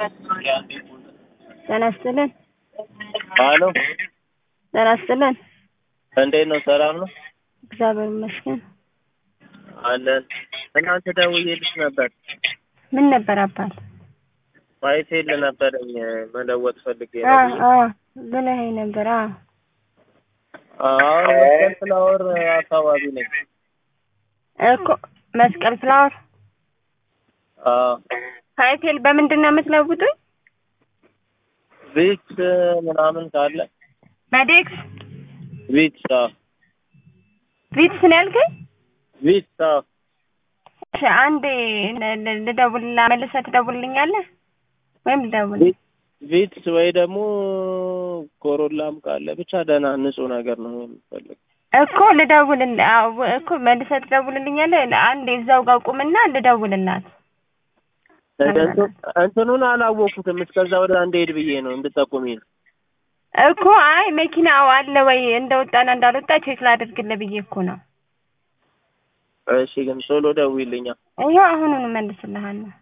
ጤና ይስጥልን። አሎ ጤና ይስጥልን። እንዴት ነው? ሰላም ነው እግዚአብሔር ይመስገን። አለን። ትናንት ደውዬልሽ ነበር። ምን ነበር አባት? ዋይፋይ ነበረኝ መለወጥ ፈልጌ አ ነው። አ ብለኸኝ ነበር። አ አሁን መስቀል ፍላወር አካባቢ ነኝ። እኮ መስቀል ፍላወር አዎ ሀይቴል በምንድን ነው የምትለውጡኝ? ቪክስ ምናምን ካለ በዴክስ ቪክስ አዎ ቪትስ ነው ያልከኝ? ቪክስ አዎ እሺ አንዴ ል- ል- ልደውልላ መልሰህ ትደውልልኛለህ ወይም ልደውል ቪ- ቪክስ ወይ ደግሞ ኮሮላም ካለ ብቻ ደህና ንጹህ ነገር ነው የምፈልግ። እኮ ልደውልል አዎ እኮ መልሰህ ትደውልልኛለህ። አንዴ እዛው ጋር ቁምና ልደውልላት። እንትን- እንትኑን አላወኩትም። እስከዛ ወደ እንደሄድ ብዬ ነው እንድጠቁሚ ነው። እኮ አይ መኪናው አለ ወይ እንደወጣና እንዳልወጣ ቼክ ላድርግልህ ብዬ እኮ ነው። እሺ ግን ቶሎ ደውይልኛ። ይኸው አሁኑኑ መልስልሃለሁ።